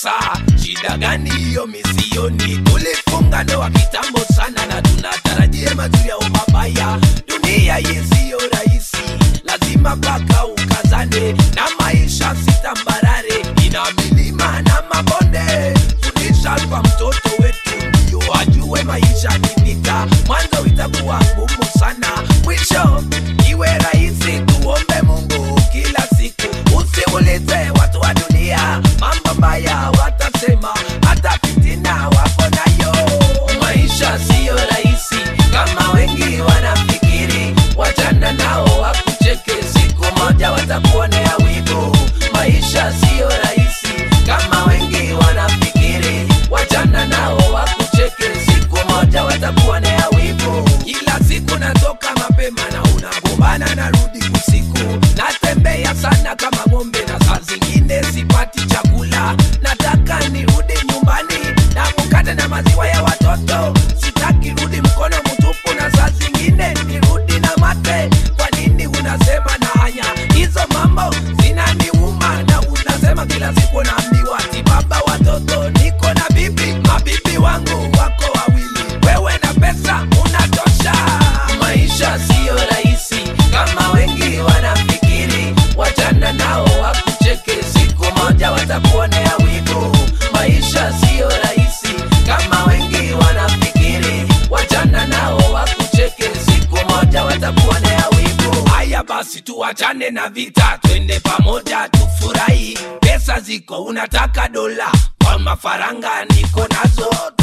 sasa shida gani hiyo misioni tulifunga ndoa kitambo sana na tunatarajia mazuri au mabaya dunia yesiyo rahisi lazima mpaka ukazane na maisha sitambarare ina milima na mabonde fundisha kwa mtoto wetu ndio ajue maisha ni vita mwanzo itakuwa ngumu sana mwisho iwe rahisi tuombe mungu kila siku usiulize watu wa dunia mambo mbaya watasema hata fitina wako nayo maisha siyo rahisi kama wengi wanafikiri wachana nao wakucheke siku moja watakuonea wivu maisha siyo rahisi kama wengi wanafikiri wachana nao wakucheke siku moja watakuonea wivu kila siku natoka mapema na unagombana narudi usiku natembea sana kama ng'ombe na saa zingine sipati chakula nataka nirudi nyumbani na mkate na maziwa ya watoto sitaki rudi mkono mtupu na saa zingine nirudi na mate kwa nini unasema na hanya hizo mambo zinaniuma na unasema kila siku naambiwa ti baba watoto niko na bibi mabibi wangu wako wawili wewe na pesa unatosha maisha siyo rahisi kama wengi wanafikiri wachana nao wakucheke siku moja watakuonea wivu maisha siyo rahisi kama wengi wanafikiri wachana nao wakucheke siku moja watakuonea wivu haya basi tuachane na vita twende pamoja tufurahi pesa ziko unataka dola kwa mafaranga niko nazo